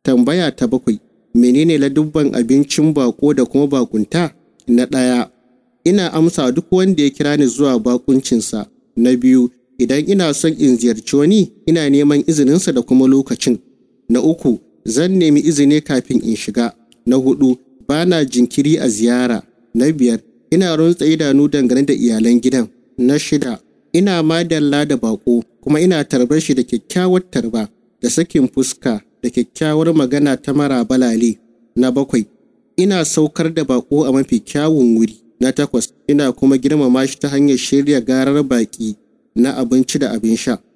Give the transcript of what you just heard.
Tambaya ta bakwai, menene ladubban abincin bako da kuma bakunta? Na ɗaya, ina amsa duk wanda ya kira ni zuwa bakuncinsa. Na biyu, idan ina son in ziyarci wani, ina neman izininsa da kuma lokacin. Na uku, zan nemi izini kafin in shiga. Na hudu, ba na jinkiri a ziyara. Na biyar, ina runtse idanu dangane da iyalan gidan. Na shida, ina madalla da bako kuma ina tarbar shi da kyakkyawar tarba da sakin fuska da kyakkyawar magana ta mara balale. Na bakwai, ina saukar da bako a mafi kyawun wuri. Na takwas, ina kuma girmama shi ta hanyar shirya garar baki na abinci da abin sha.